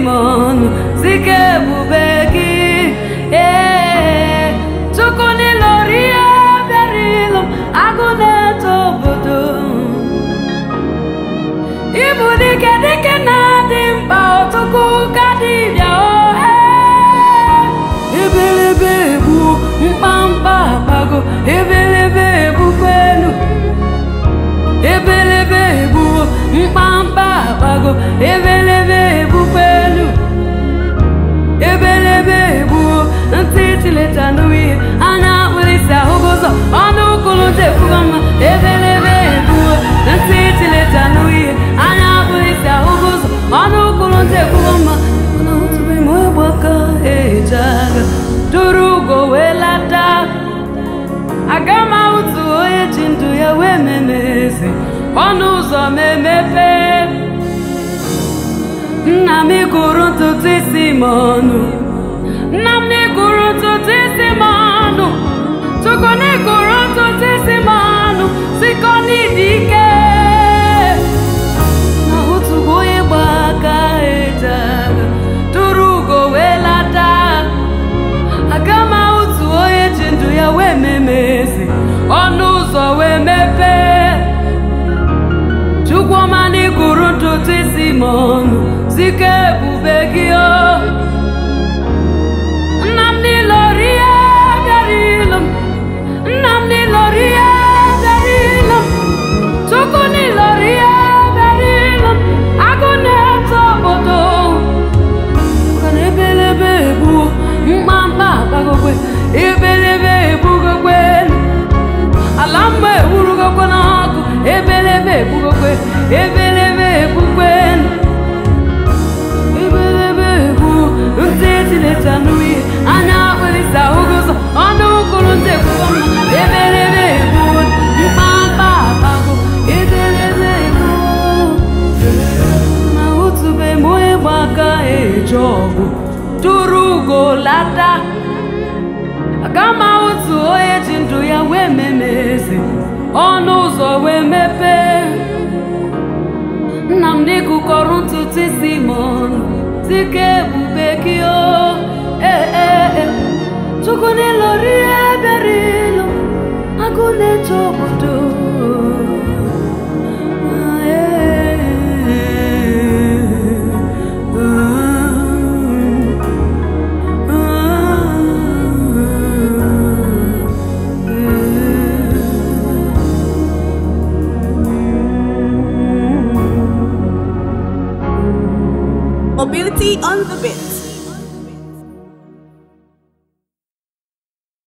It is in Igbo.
m ọnụ sike ebube gị ee chukwu n'ịlọrọ ihe bịara ịlụ m agụ na-eto obodo ịbụ dike dike na-adị mkpa ọtụkụ ka dibịa ohe ebelebe egbu mkpamkpa akpago ebelebe egbukpenu ebelebe egbu mkpamkpa akpago ebelebe egbukpenu ebelebe egbu ntị chileta n'ihe anya akpụrịsị ahụgo ụzọ ọnụ ụkwụrụ tekwugo mma ebelebe egbu ntị chileta n'ihe anya akpụrịsị ahụgo ụzọ ọnụ ụkwụrụ tekwugo mma mana otube m ọgbaka eje agha duru ugo wee lata aga m ahụtụ onye ji ndụ ya wee meme eze ọnụ ụzọ m emepe nna m ịgụrụ ntutu isi m ọnụ nna m n'ịgụrụ ntutu isi m ọnụ chukwu n'ịgụrụ ntutu isi m ọnụ sikọ n'ịdị ike na otugo onye gba aka eje agha tụrụ ugo wee lata aga m ahụtụ onye ji ndụ ya wee meme eze ọnụ ụzọ wee mepee chukwuma n'ịgụrụ ntutu isi m ọnụ sike ebube gị o nna m n'ịlọrọ ihe bịara ịlụ m nna m n'ịlọrọ ihe bịara ịlụ m chukwu n'ịlọrọ ihe bịara ịlụ m agụ na-eto obodo kana ebelebe egbuo mkpamkpa akpagokwe ebelebe egbugokwe ala mma ewurugokwe n'ọkụ ebelebe egbugokwe ebelebe egbukwe ebelebe egbu ntị etileta n'ihe anya akpịrịsị ahụgo ụzọ ọnụ ụkwụrụ ntị ekwugo mma ebelebe egbu mkpamkpa akpago ebelebe egbu na otube m onye gba aka eje ọgụ tụrụ ugo lata aga m ahụtụ onye ji ndụ ya wee meme eze ọnụ ụzọ wee mepee nna m n'ịgụkọrọ ntutu isi m ọnụ dịka ebube gị o ee ee ee chukwu n'ịlọrọ ihe bịara ịlụ agụ na-eche obodo Mobility on the bit.